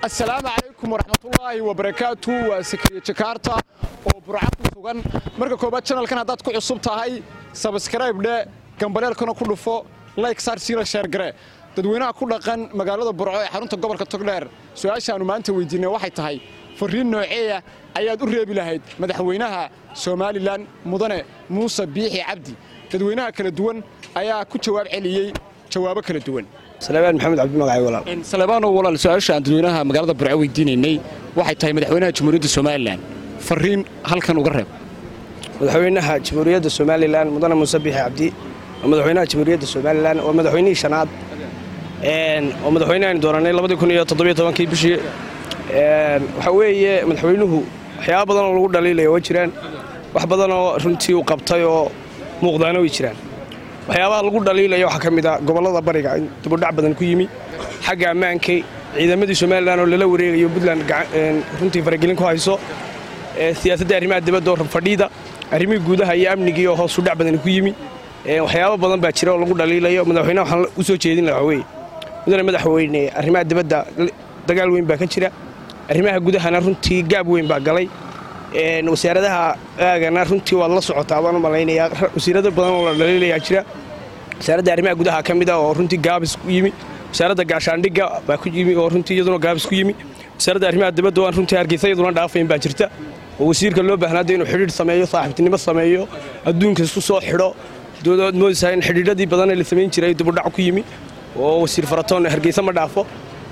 assalaamu calaykum waraxmatullaahi wabarakaatu waa sakriye jakaarta oo burca ku sugan marka koobaad janalkan haddaad ku cusub tahay sabskrayb dhe gambaleelkana ku dhufo layk saar siila sheergare dadweynaha ku dhaqan magaalada burco ee xarunta gobolka togdheer su-aashaannu maanta weydiinay waxay tahay fariin nooceeya ayaad u reebi lahayd madaxweynaha somalilan mudane muuse biixi cabdi dadweynaha kala duwan ayaa ku jawaab celiyey jawaabo kala duwan salebaan maxamed cabdi magacay walaal saleebaano walaal su-aasha aan dadweynaha magaalada burco weydiinaynay waxay tahay madaxweynaha jamhuuriyadda somalilan fariin halkan uga reeb madaxweynaha jamhuuriyadda somalilan mudane muuse biixi cabdi waa madaxweynaha jamhuuriyadda somalilan waa madaxweynihii shanaad oo madaxweynehan dooranay labadii kun iyo toddobiyo tobankii bishii waxaa weeye madaxweynuhu waxyaaba badan oo lagu dhaliilaya waa jiraan wax badan oo runtii uu qabtay oo muuqdaana way jiraan waxyaabaha lagu dhaliilaya waxaa ka mid a gobollada bariga in dibudhac badan ku yimi xagga ammaankay ciidamadii somalilan oo lala wareegayo puntland runtii faragelin ku hayso siyaasadda arrimaha dibadda oo fadhiida arrimihii guudaha iyo amnigii oo hoos u dhac badan ku yimi waxyaabo badan baa jira oo lagu dhaliilayo madaxweynaha waxaan u soo jeedin lahaa weye mudane madaxweyne arrimaha dibadda dagaal weyn baa ka jira arrimaha gudahana runtii gaab weyn baa galay wasaaradaha aagana runtii waad la socotaa baan u malaynayaa wasiirada badan oo la dhaliilayaa jira wasaaradda arrimaha gudaha ka mid a oo runtii gaabis ku yimi wasaaradda gaashaandhigga baa ku yimi oo runtii iyaduna gaabis ku yimi wasaaradda arrimaha dibadda waan runtii hargeysa iyaduna dhaafayn baa jirta oo wasiirka loo baahnaada inuu xidhiidh sameeyo saaxiibtinimo sameeyo adduunka isku soo xidho doodaad moodaysaa in xidhiidhadii badanee la samayn jiray dibudhac ku yimi oo wasiir faratoon hargeysa ma dhaafo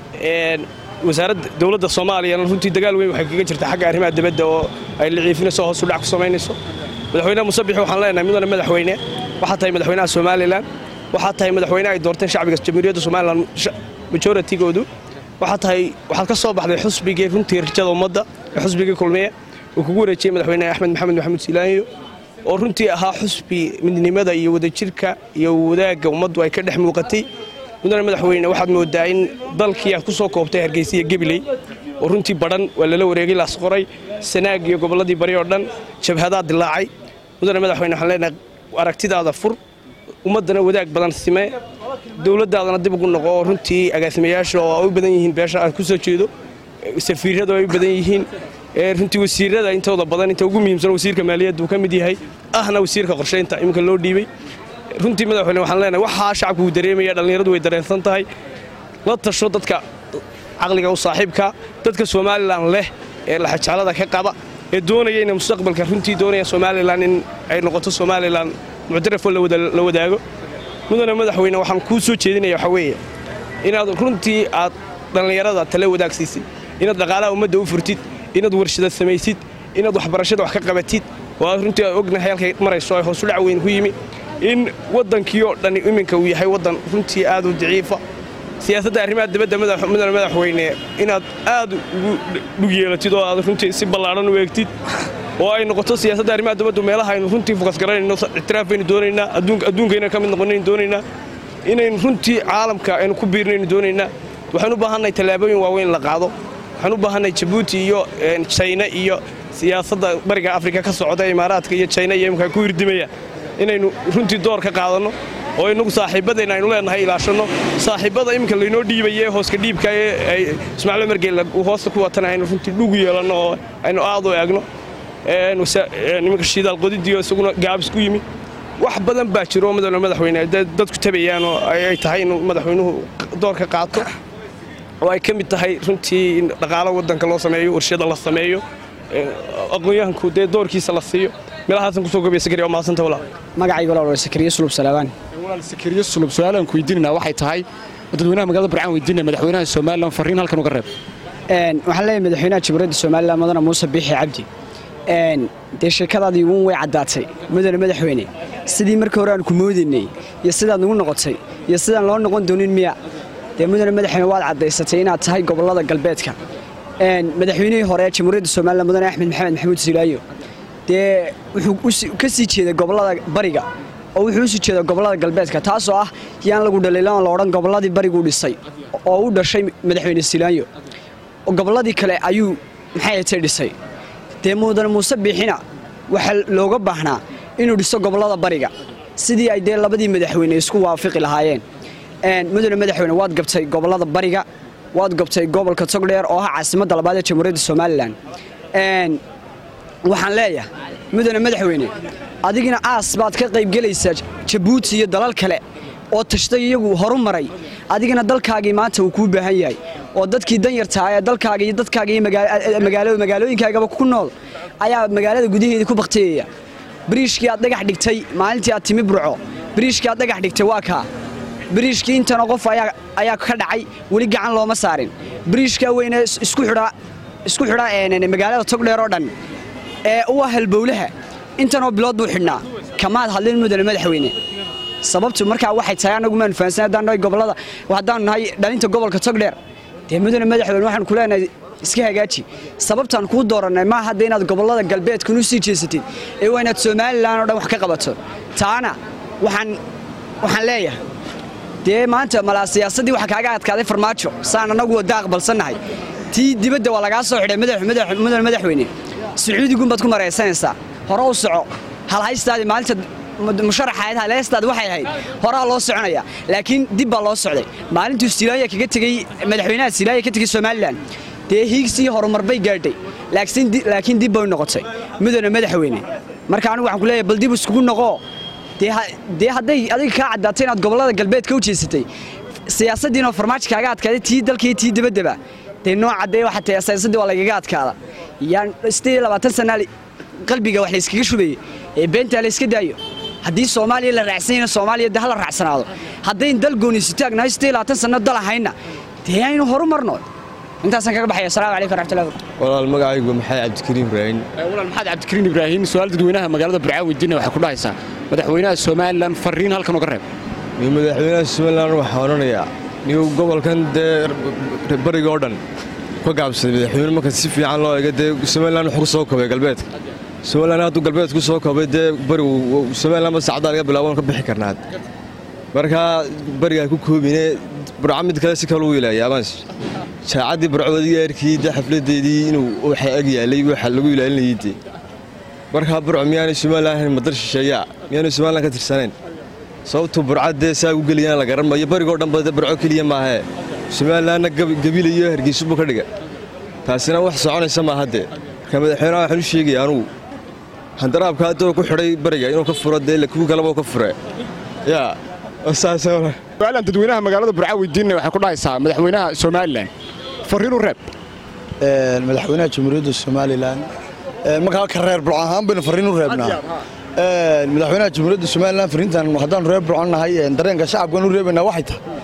wasaaradda dowladda soomaaliyana runtii dagaal weyn waxay kaga jirta xagga arrimaha dibadda oo ay liciifinayso hoos u dhac ku samaynayso madaxweynaha musabix waxaan leenahay mudane madaxweyne waxaa tahay madaxweynaha somalilan waxaa tahay madaxweyne ay doorteen shacbiga jamhuuriyadda somalilan majoratigoodu waxaa tahay waxaad ka soo baxday xusbigii runtii rajada ummadda ee xusbigii kulmiye uu kugu wareejiyey madaxweyne axmed maxamed maxamuud silaanyo oo runtii ahaa xusbi midnimada iyo wadajirka iyo wadaagga ummaddu ay ka dhex muuqatay mudane madaxweyne waxaad moodaa in dalkii aad ku soo koobtay hargeysa iyo gebiley oo runtii badhan waa lala wareegay laasqoray sanaag iyo gobolladii bari oo dhan jabhadaa dilaacay mudane madaxweyne waxaan leenahay aragtidaada fur ummaddana wadaag badan sime dowladdaadana dib ugu noqo oo runtii agaasimayaasha oo ay u badan yihiin beesha aad ku soo jeedo safiirrada ay u badan yihiin runtii wasiirada intooda badan inta ugu muhiimsan wasiirka maaliyadda uu ka mid yahay ahna wasiirka qorshaynta iminka loo dhiibay runtii madaxweyne waxaan leenahay waxaa shacabku uu dareemaya dhallinyaradu way dareensan tahay la tasho dadka caqliga u saaxiibka dadka somalilan leh ee laxajeclada ka qaba ee doonaya inay mustaqbalka runtii doonaya somalilan in ay noqoto somalilan muctarafoo la wadaago mudane madaxweyne waxaan kuu soo jeedinaya waxaa weeye inaad runtii aad dhallinyarada tale wadaagsiisid inaad dhaqaalaha ummadda u furtid inaad warshada samaysid inaad waxbarashada wax ka qabatid oo aad runtii aad ognahay halkay marayso ay hoos u dhac weyn ku yimi in waddankii oo dhan iminka uu yahay waddan runtii aad u daciifa siyaasadda arrimaha dibadda mudane madaxweyne inaad aad ugu dhug yeelatid oo aad runtii si ballaadhan u eegtid oo ay noqoto siyaasadda arrimaha dibaddu meelaha aynu runtii fokas garanayno ictiraafaynu doonaynaa adduunka inaynu ka mid noqonaynu doonaynaa inaynu runtii caalamka aynu ku biirnaynu doonaynaa waxaan u baahannahay tallaabooyin waaweyn la qaado waxaan u baahannahay jabuuti iyo jayna iyo siyaasadda bariga afrika ka socda imaaraadka iyo jayna iyo imika ku hirdimaya inaynu runtii door ka qaadanno oo inagu saaxiibadayna aynu leenahay ilaashanno saaxiibbada iminka laynoo dhiibaye hooska dhiibka ee ismaaciil margeel uu hoosta ku watana aynu runtii dhugu yeelanno oo aynu aad u eegno iminka shidaal qodidiyo isaguna gaabis ku yimi wax badan baa jiro oo mudane madaxweyne dadku tabayaan oo ay tahay inuu madaxweynuhu door ka qaato oo ay ka mid tahay runtii in dhaqaalo waddanka loo sameeyo warshada la sameeyo aqoon-yahanku dee doorkiisa la siiyo meelahaasan kusoo gobaya sakariya waa mahadsanta walaa magacayga walaal waa sakariye sulub salaabaan walaal sakariye sulub su-aalaan ku weydiinayna waxay tahay dadweynaha magaalada burcaan weydiinaya madaxweynaha somalilan fariin halkan uga reeb waxaan leeyahay madaxweynaha jamhuuriyadda somalilan mudane muuse biixi cabdi dee sheekadaadii uun way caddaatay mudane madaxweyne sidii markii hore aan ku moodaynay iyo sidaad nagu noqotay iyo sidaan loo noqon doonin miya dee mudane madaxweyne waad caddaysatay inaad tahay gobollada galbeedka madaxweynihii hore ee jamhuuriyadda somalilan mudane axmed maxamed maxamuud silaayo dee wuxuu ka sii jeeday gobollada bariga oo wuxuu usii jeeda gobollada galbeedka taasoo ah yaan lagu dhaliilan la odhan gobolladii bariguu dhisay oo u dhashay madaxweyne silaanyo gobolladii kale ayuu maxay atay dhisay dee mudane muuse biixina waxaa looga baahnaa inuu dhiso gobollada bariga sidii ay dee labadii madaxweyne isku waafiqi lahaayeen mudane madaxweyne waad gabtay gobollada bariga waad gobtay gobolka togdheer oo ah caasimadda labaad ee jamhuuriyadda somalilan waxaan leeyahay mudane madaxweyne adigina aas baad ka qaybgelaysaa jabuuti iyo dalal kale oo tashtay iyagu horu maray adigina dalkaagii maanta uu kuu baahan yahay oo dadkii danyartaa ee dalkaaga iyo dadkaaga iyo magaalooyinkaagaba ku nool ayaa magaalada gudaheedii ku baktiyaya biriishkii aad dhagax dhigtay maalintii aad timi burco biriishkii aad dhagax dhigtay waa kaa biriishkii intana qof ayaa ka dhacay weli gacan looma saarin biriishkaa weyne isku xidha magaalada togdheer oo dhan ee u ah halbowlaha intanoo bilood buu xidhnaa kamaad hadlin mudane madaxweyne sababtu markaa waxay tahay anagu maanu fahansan haddaan nahay gobollada haddaanu nahay dhalinta gobolka togdheer dee mudane madaxweyne waxaan ku leenahay iska hagaaji sababtaan kuu doorannay maa hadda inaad gobollada galbeedkan u sii jeesatid ee waa inaad somalilan oo dhan wax ka qabato taana waxaan waxaan leeyahay dee maanta malaa siyaasaddii waxa kaaga adkaaday farmaajo saan annagu wadda aqbalsannahay tii dibadda waa lagaa soo xidhay mudane madaxweyne sacuudigunbaad ku maraysanaysaa hore u soco halhaystaadii maalinta musharaxayd halhaystaadi waxay ahayd horaa loo soconaya laakiin dib baa loo socday maalintuu silaaya kaga tegey madaxweynaha silaaya ka tegey somalilan dee hiigsii horumar bay gaadhay laakiin dib bay noqotay mudane madaxweyne marka anigu waxaan ku leeyahay bal dib iskugu noqoo dee hadday adiga kaa caddaatay inaad gobollada galbeedka u jeesatay siyaasaddiinoo farmaajo kaaga adkaaday tii dalkaiyo tii dibaddaba dee nooca dee waxaa tahay siyaasaddii waa lagaga adkaada yaan siddeed iyo labaatan sana qalbiga wax layskaga shubayey ee beentaa layska daayo haddii soomaaliya la raacsanyana soomaaliya dee hala raacsanaado haddayn dal gooniisu taagnahay siddeed iyo labaatan sanno dal ahayna dee aynu horu marno intaasaan kaga baxaya assalamu calaykum waraxmatullahi walaal magacaygu maxamed cabdikariim ibraahim walaal maxamed cabdikariin ibraahim su-aal dadweynaha magaalada burcaa weydiinaya waxay ku dhahaysaa madaxweynaha somalilan fariin halkan uga reeb iyo madaxweynaha somalilan waxaa odhanayaa niyu gobolkan dee bariga oo dhan ka gaabsaday madaxweyne marka si fiican loo eega dee somalilan wuxuu ku soo koobay galbeedka somalilan hadduu galbeedka ku soo koobay dee barigu somalilan ba saacaddaa laga bilaabo ka bixi karnaad markaa barigaa ku koobine burca mid kale si kale u ilaayaabans jaacaddii burcoodii eerkii dee xafladeedii inuu waxa eg yaalay waxa lagu ilaalinayay dee markaa burco miyaanay somalilan ahayn madar shisheeyaa miyaanay somalilan ka tirsanayn sababtuu burca dee saa u geliyaan la garan maayo barigoo dhan ba burco keliya maahee somalilanna gabilayo hargeysubu ka dhiga taasina wax soconaysa maaha dee marka madaxweynaha waxaan u sheegaya anugu handaraabka haddoo ku xidhay bariga inuu ka furo dee kuwi kaleba ka fure yaa su-aalan dadweynaha magaalada burcaa weydiinaya waxay ku dhahaysaa madaxweynaha somalilan fariin u reeb madaxweynaha jamhuuriyadda somalilan markaa ka reer burco ahaan baynu fariin u reebnaa madaxweynaha jamhuuriyadda somalilan fariintan haddaanu reer burco nahay dareenka shacabkan u reebaynaa waxay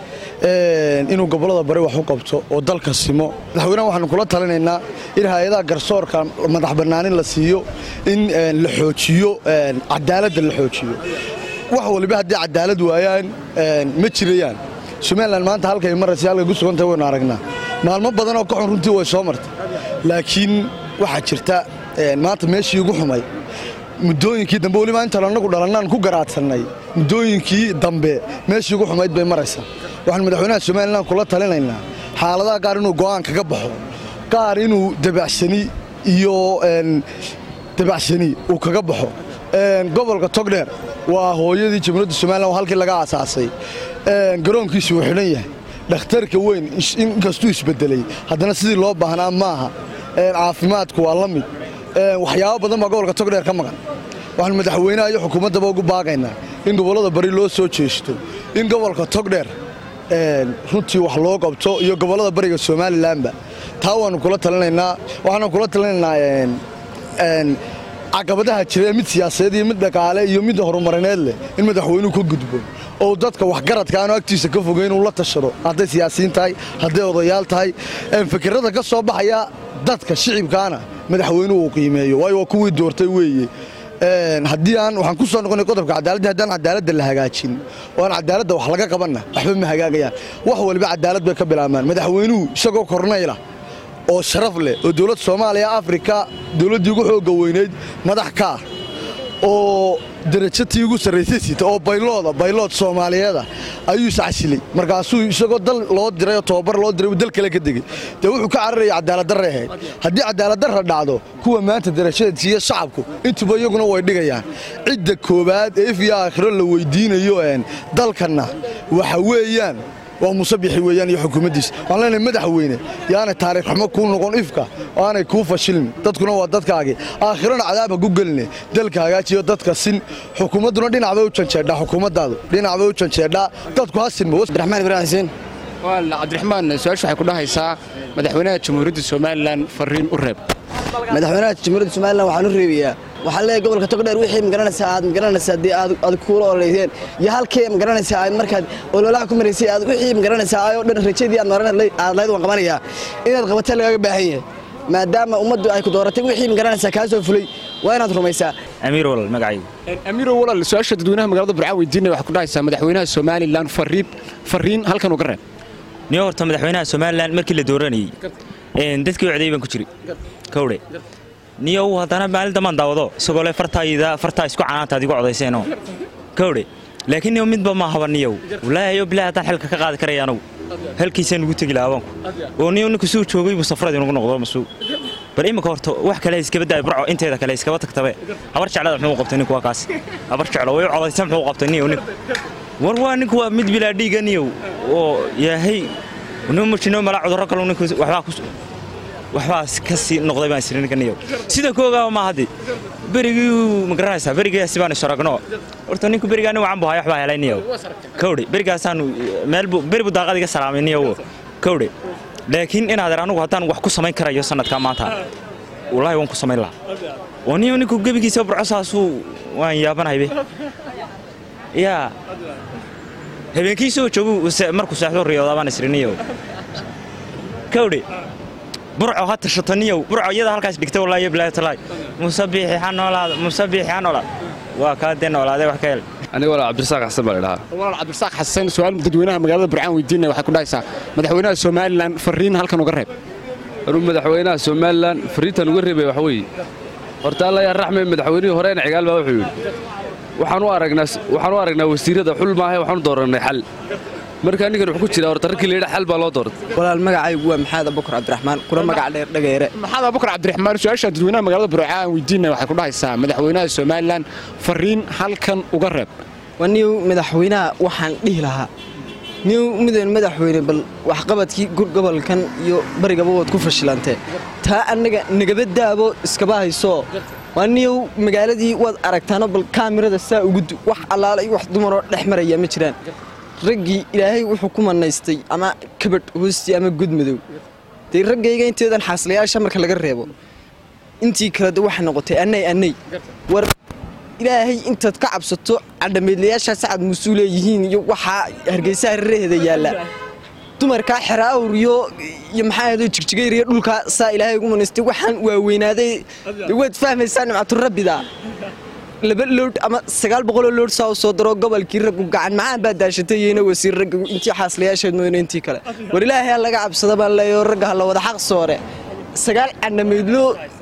tahay inuu gobollada bari wax u qabto oo dalka simo madaxweynaha waxaanu kula talinaynaa in hay-adaha garsoorka madax bannaanin la siiyo in la xoojiyo cadaaladda la xoojiyo wax waliba haddii cadaalad waayaan ma jirayaan somalilan maanta halkay maraysa halkay ku sugantahay waynu aragnaa maalmo badan oo ka xun runtii way soo martay laakiin waxaa jirta maanta meeshii ugu xumay muddooyinkii dambe weliba intaanu annagu dhalannaan ku garaadsannay muddooyinkii dambe meeshii ugu xumayd bay maraysaa waxaanu madaxweynaha somalilan kula talinaynaa xaaladaha qaar inuu go'aan kaga baxo qaar inuu dabacsani iyo dabacsani uu kaga baxo gobolka togdheer waa hooyadii jamhuuriyadda somalilan oo halkii laga aasaasay garoonkiisi wuu xidhan yahay dhakhtarka weyn inkastuu isbedelay haddana sidii loo baahnaa maaha caafimaadku waa la mid waxyaabo badan baa gobolka togdheer ka maqan waxaanu madaxweynaha iyo xukuumaddaba ugu baaqaynaa in gobollada bari loo soo jeesto in gobolka togdheer runtii wax loo qabto iyo gobollada bariga somalilanba taa waanu kula talinaynaa waxaanu kula talinaynaa caqabadaha jira mid siyaasadeed iyo mid dhaqaale iyo mid horumarineed leh in madaxweynuhu ka gudbo oo dadka waxgaradka aanu agtiisa ka fogeyn uu la tashado hadday siyaasiyiin tahay hadday odayaal tahay fikirada ka soo baxaya dadka shicibkaana madaxweynuhu uu qiimeeyo waayo waa kuwii doortay weeye haddii aan waxaan ku soo noqonay qodobka cadaaladda haddaan cadaaladda la hagaajin oo aan cadaaladda wax laga qabanna waxba ma hagaagayaan wax waliba cadaalad bay ka bilaabmaan madaxweynuhu isagoo kornayla oo sharaf leh oo dowladda soomaaliya afrika dowladdii ugu xoogga weynayd madax ka ah oo darajatii ugu sarraysay sita oo baylooda baylood soomaaliyeeda ayuu iscasilay markaasuu isagoo dal loo diray oo tobabar loo diray uu dal kale ka degey dee wuxuu ka cararaya cadaaladdarray ahayd haddii cadaaladdarra dhacdo kuwa maanta darajada siiya shacabku intuba iyaguna way dhigayaan cidda koowaad ee if iyo aakhiro la weydiinayo dalkanna waxa weeyaan waa musabixi weeyaan iyo xukuumaddiisa waxaan leenahay madaxweyne yaanay taariikh xumo kuu noqon ifka oo aanay kuu fashilin dadkuna waa dadkaagii aakhirana cadaab ha ku geline dalka hagaajiyo dadka sin xukuumadduna dhinac bay u janjeedhaa xukuumaddaadu dhinac bay u janjeedhaa dadku ha sinmo abdiraxmaan ibraahim xuseen cabdiraxmaan su-aashu waxay ku dhahaysaa madaxweynaha jamhuuriyadda somalilan fariin u reeb madaxweynaha jamhuuriyadda somalilan waxaan u reebayaa waxaan leeyahay gobolka togdheer wixii magaranaysaa aad magaranaysaa dee aad aad kuula ololeyseen iyo halkii magaranaysaa aad markaad ololaha ku maraysay aad wixii magaranaysaa ayoo dhan rajadii aad maran aad lahayd waan qabanayaa inaad qabata lagaga baahan yahay maadaama ummaddu ay ku dooratay wixii magaranaysaa kaa soo fulay waa inaad rumaysaa amiir walal magacaygu amiiro walaal su-aasha dadweynaha magaalada burcaa weydiinaya waxay ku dhahaysaa madaxweynaha somalilan fariin fariin halkan uga reeb niyo horta madaxweynaha somalilan markii la dooranayey dadkii wacday baan ku jiri kowdhe niyow haddana maalin dambaan daawado isagoo le fartaayda fartaa isku canaantaad igu codayseenoo kowdhe laakiin niyow midba ma haba niyow walaahi yo bilahi haddaan xilka ka qaadi karaya anugu halkiisaan ugu tegi lahaa abaanku oo niyow ninku suu joogay buu safrad inugu noqdo masuu bal imika horta wax kale iskaba daay burco inteeda kale iskaba tagtabe habar jeclada muxuu qabtay ninku waa kaas habar jeclo way codaysa muxuu qabtay niyow ninku war waa ninku waa mid bilaa dhiiga niyow oo yaahay nimo mujino mala cudurro kale ninku waxbaa ku waxbaas ka sii noqday baan isiri ninka niyow sida koogaa ma haddi berigii ma garanaysaa berigaasi baan isaragno horta ninku berigaa nin wacan buu haya waxbaa helay niyow kowdhe berigaasaanu meel buu beri buu daaqad iga salaamay niyow kowdhe laakiin inaadeer anugu haddaan wax ku samayn karayo sanadkaa maanta wallaahi waan ku samayn lahaa oo niyow ninku gebigiisa burcosaasuu waan yaabanaybe yaa habeenkiisoo joogu markuu seexdo riyoodaa baan isiri niyow kowdhe burco ha tashato niyow burco iyada halkaas dhigta wallaahi bilaahi talaay musabiixi ha noolaada musabiixi ha noolaada waa kaa dee noolaadee wax ka hel aniga walaa cabdirasaaq xasan baa la dhahaa walaal cabdirasaaq xasan su-aal dadweynaha magaalada burcaan weydiinaya waxay ku dhahaysaa madaxweynaha somalilan fariin halkan uga reeb anuu madaxweynaha somalilan fariintan uga reebaya waxa weeye horta alla yaa raxme madaxweynihii horeena cigaal baa wuxuu yidhi waxaan u aragnaa waxaan u aragnaa wasiirada xul maahe waxaan u doorannay xal marka ninkan wuxuu ku jiraa horta rarkii layidha xal baa loo doortay walaal magacaygu waa maxamed abubakar cabdiraxmaan kuna magac dheer dhageere maxamed abubakar cabdiraxmaan su-aasha dadweynaha magaalada burcaan weydiinaya waxay ku dhahaysaa madaxweynaha somalilan fariin halkan uga reeb waa niyow madaxweynaha waxaan dhihi lahaa niyow mudan madaxweyne bal waxqabadkii gobolkan iyo barigaba waad ku fashilantee taa annaga nagaba daabo iskaba haysoo waa niyow magaaladii waad aragtaano bal kaamirada saa ugudu wax allaala iyo wax dumaroo dhex maraya ma jiraan raggii ilaahay wuxuu ku manaystay ama kabadh hoostii ama gudmadow dee raggayga inteedan xaaslayaasha marka laga reebo intii kale de waxay noqotay annay annay war ilaahay intaad ka cabsato cadhameedlayaashaa sacad muusuu leeyihiin iyo waxaa hargeysaha rereheeda yaalla dumarkaa xeraawr iyo iyo maxaa ahdo jigjigayr iyo dhulkaa saa ilaahay ugu manaystay waxaan waaweynaaday waad fahmaysaa nimcaturabida laba loodh ama sagaal boqoloo loodh saa u soo daro gobolkii raggu gacan macaan baa daashatay iyona wasiir ragga intii xaaslayaasheed mooyne intii kale war ilaahay ha laga cabsada baan leeyaho ragga ha la wada xaq soore sagaal cadhamaydlo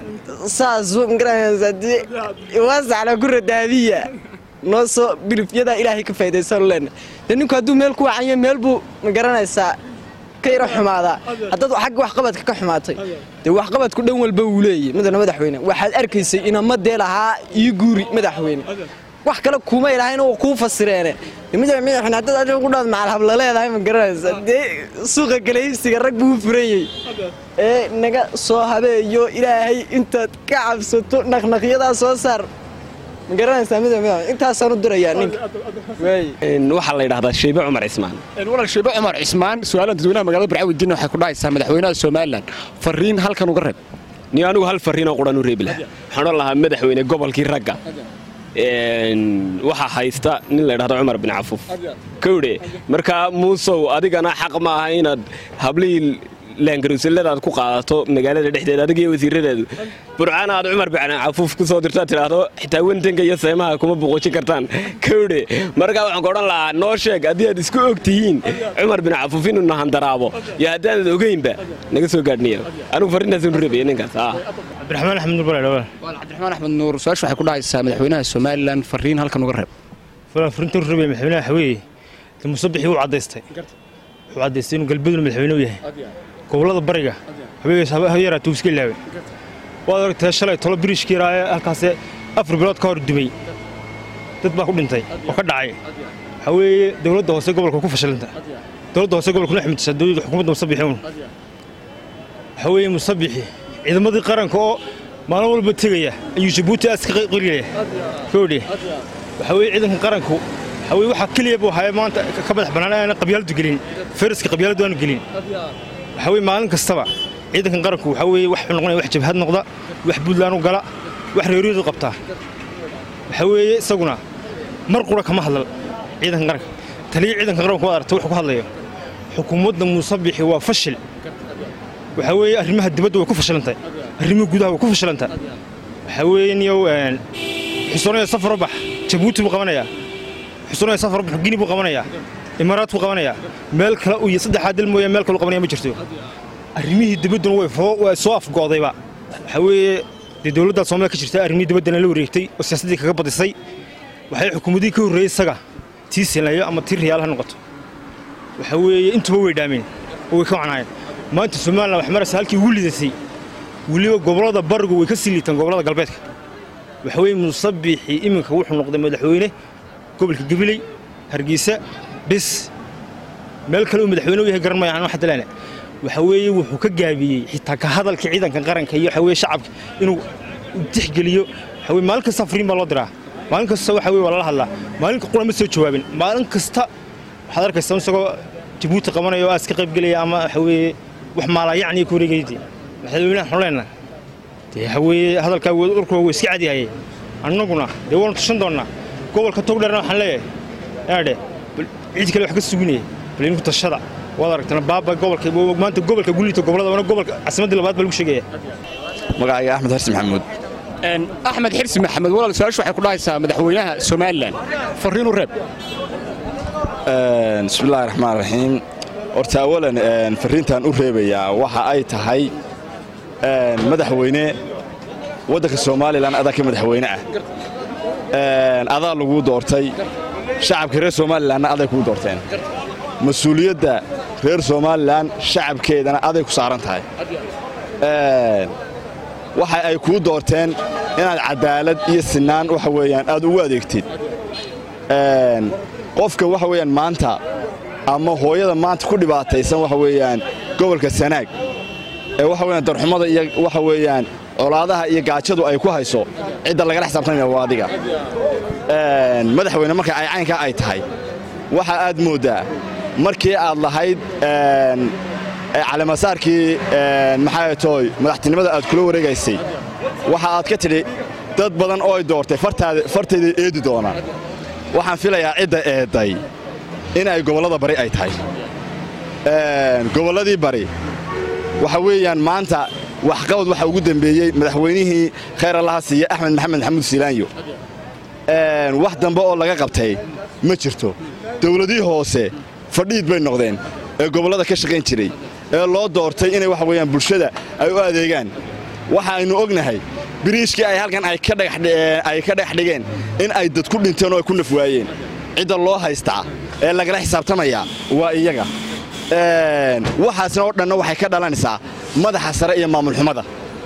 saas magaranaysaa waasaxna ku radaabiya noo soo bilifyadaa ilaahay ka faa'idaysan leena dee ninku hadduu meel ku wacanyo meel buu magaranaysaa ka yaro xumaadaa haddaad xagga waxqabadka ka xumaatay dee waxqabadku dhan walba wuu leeyahy mudana madaxweyne waxaad arkaysay inamadee lahaa ii guuri madaxweyne wax kale kuma ilahayn oo kuu fasireene madaxweyne haddaad adiga ku dhaad macal habla leedahay ma garanaysaa dee suuqa galaysiga rag buu furayey ee naga soo habeeyo ilaahay intaad ka cabsato naqnaqyadaa soo saar ma garanaysaa madaxweyne intaasaan u dirayaa ninka waxaa la yidhahdaa sheybe cumar cismaan walaal sheebe cumar cismaan su-aalan dadweynaha magaalada burcaan weydiinaya waxay ku dhahaysaa madaxweynaha somalilan fariin halkan uga reeb niyo anigu hal fariinoo quran u reebi lahaa waxaan odhan lahaa madaxweyne gobolkii ragga waxaa haysta nin la ydhahdo cumar bin cafuuf kowdhe markaa muusow adigana xaq ma aha inaad hablihii laangaruusaladaad ku qaadato magaalada dhexdeeda adiga iyo wasiiradeedu burcaan aad cumar bin cafuuf ku soo dirtaad tidhaahdo xitaa wentanka iyo seemaha kuma boqojin kartaan kowdhe markaa waxaan ku odhan lahaa noo sheeg haddii aad isku og tihiin cumar bin cafuuf inuu nahandaraabo iyo haddaanad ogeynba naga soo gaadhniya anigu farrintaasinu rabaya ninkaas cabdiraxmaan axmed nur balaadhawaa walaal cabdiraxmaan axmed nuur su-aasha waxay ku dhahaysaa madaxweynaha somalilan fariin halkan uga reeb fariinta ru rabaya madaxweynaha waxa weeye de musabixii wuu caddaystay wuxuu caddaystay inuu galbeeduna madaxweyne u yahay gobollada bariga habeeyaraa tuuska ilaaway waad aragtee shalay tolo biriishkii yaraa ee halkaasee afar bilood ka hor dumay dad baa ku dhintay oo ka dhacay waxaa weeye dowladda hoose gobolka ku fashilanta dowladda hoose gobolka lix mudisa dowladda xukuumadda musabixi un waxa weeye musabixi ciidamadii qaranka oo maalin walba tegaya ayuu jabuuti aas ka qiriyaya koodhe waxa weeye ciidanka qaranku waxa weeye waxaa keliya buu haya maanta ka madax bannaan aanan qabyaaladu gelin fayraska qabyaaladu aanu gelin waxa weeye maalin kastaba ciidankan qaranku waxa weeye wax noqonaya wax jabhad noqda wax buntland u gala wax reeriyadu qabtaa waxa weeye isaguna mar qura kama hadlal ciidanka qaranka taliya ciidanka qaranka waad aragta wuxuu ku hadlayo xukuumadda muusabixi waa fashil waxa weeye arrimaha dibadda way ku fashilantahay arrimaha gudaha way ku fashilantahay waxa weeye niyow xusoonaya safaro bax jabuuti buu qabanayaa xusoonaya safaro bax gini buu qabanayaa imaaraad buu qabanayaa meel kale uu saddexaa dil mooyaan meel kale u qabanaya ma jirto arrimihii dibadduna way way soo afgo'dayba waxa weeye dee dowladda Soomaaliya ka jirtay arrimihii dibaddana la wareegtay oo siyaasadii kaga badisay waxay xukuumadii ka horreeyay isaga tii silayo ama tii riyaal ha noqoto waxa weeye intuba way dhaameen oo way ka wacnaayeen maanta Soomaaliland wax maraysa halkii ugu lidatay weliba gobolada barigu way ka sii liitaan gobolada galbeedka waxa weeye musabixi iminka wuxuu noqday madaxweyne gobolka gabiley hargeysa bis meel kale uu madaxweyne u yahay garan maayo aan wax dalana waxa weeye wuxuu ka gaabiyey xitaa ka hadalka ciidanka qaranka iyo waxa weeye shacabka inuu tixgeliyo waxa weeye maalin kasta fariin baa loo diraa maalin kasta waxa weeye waa lala hadlaa maalinka qura ma soo jawaabin maalin kasta waxaad arkaysaa isagoo jabuuti qabanaya oo aas ka qaybgelaya ama waxa weeye wax maalaa yacni ku wareegaydi madaxweynaha xuleenna dee waxa weeye hadalkaa urkuwa wuu iska cadyahay annaguna dee waanu tushan doonnaa gobolka togdherna waxaan leeyahay yaadhe cid kale wax ka suginaya bal inku tashada waad aragtana baaba gobolka maanta gobolka gulita gobolada wana gobolka caasimaddii labaad baa lagu sheegaya magacayga axmed xarsi maxamuud axmed xirsi maxamed walaal su-aashu waxay ku dhahaysaa madaxweynaha somalilan fariinu reeb bismillahi raxmaan raxiim horta awalan fariintan u reebayaa waxa ay tahay madaxweyne waddanka somalilan adaa ka madaxweyne ah adaa laguu doortay shacabka reer somalilanna aday kuu doorteen mas-uuliyadda reer somalilan shacabkeedana aday ku saaran tahay waxa ay kuu doorteen inaad cadaalad iyo sinaan waxa weeyaan aad ugu adeegtid qofka waxa weeyaan maanta ama hooyada maanta ku dhibaataysan waxa weeyaan gobolka sanaag ee waxa weeyaan darxumada iyo waxa weeyaan colaadaha iyo gaajadu ay ku hayso cidda lagala xisaabtanaya waa adiga madaxweyne marka ay caynkaa ay tahay waxa aad mooddaa markii aad lahayd calamasaarkii maxaa tooy madaxtinimada aad kula wareegaysay waxa aad ka tidhi dad badan oo ay doortay fartayday eedi doonaan waxaan filayaa cidda eedday in ay gobollada bari ay tahay gobolladii bari waxa weeyaan maanta waxqabad waxa ugu dembeeyey madaxweynihii khayr allaha siiye axmed maxamed maxamuud siilaanyo wax dambe oo laga qabtay ma jirto dawladii hoose fadhiid bay noqdeen ee gobollada ka shaqayn jiray ee loo doortay inay waxa weeyaan bulshada ay u adeegaan waxa aynu ognahay biriishkii ay halkan ay ka dhagax dhigeen in ay dad ku dhinteen oo ay ku naf waayeen cidda loo haystaa ee lagala xisaabtamayaa waa iyaga waxaasna oo dhanna waxay ka dhalanaysaa madaxa sare iyo maamulxumada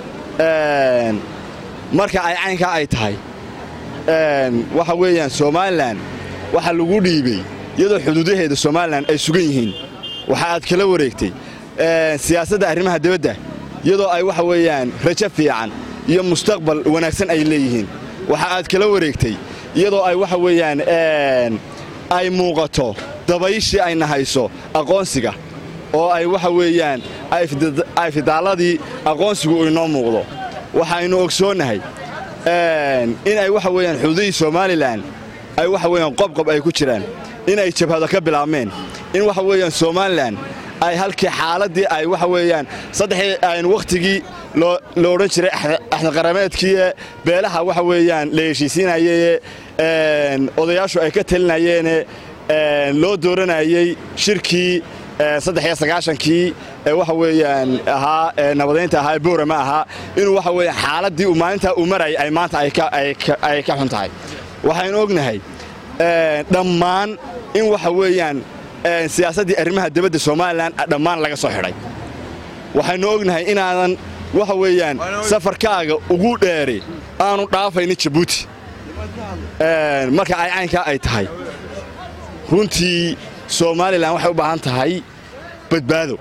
marka ay caynkaa ay tahay waxa weeyaan somalilan waxa lagu dhiibey iyadoo xuduudaheeda somalilan ay sugan yihiin waxa aad kala wareegtay siyaasadda arrimaha dibadda iyadoo ay waxa weeyaan rajo fiican iyo mustaqbal wanaagsan ay leeyihiin waxa aad kala wareegtay iyadoo ay waxa weeyaan ay muuqato dabayshii ayna hayso aqoonsiga oo ay waxa weeyaan ay fidaalladii aqoonsigu inoo muuqdo waxaynu ogsoonnahay in ay waxa weeyaan xuduudihii somalilan ay waxa weeyaan qobqob ay ku jiraan in ay jabhado ka bilaabmeen in waxa weeyaan somalilan ay halkii xaaladdii ay waxa weeyaan saddexii aynu wakhtigii lo odhan jiray axdaqarameedkii beelaha waxa weeyaan la heshiisiinayee odayaashu ay ka talinayeene loo dooranayey shirkii saddexiyo sagaashankii ee waxa weeyaan ahaa nabadaynta ahaa ee boorama ahaa inuu waxa weeyaan xaaladdii uu maalintaa uu marayay ay maanta ay ka xun tahay waxaynu ognahay dhammaan in waxa weeyaan siyaasaddii arrimaha dibadda somalilan dhammaan laga soo xidhay waxaynu ognahay inaadan waxa weeyaan safarkaaga ugu dheeri aanu dhaafaynin jabuuti marka ay caynkaa ay tahay runtii somalilan waxay u baahan tahay badbaado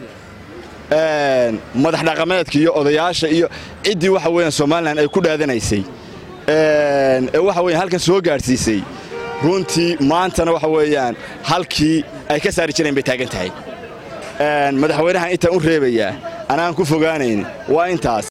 madax dhaqameedka iyo odayaasha iyo ciddii waxa weeyaan somalilan ay ku dhaadanaysay ee waxa weeyaan halkan soo gaadhsiisay runtii maantana waxa weeyaan halkii ay ka saari jireen bay taagan tahay madaxweynahan intaan u reebayaa anaan ku fogaanayn waa intaas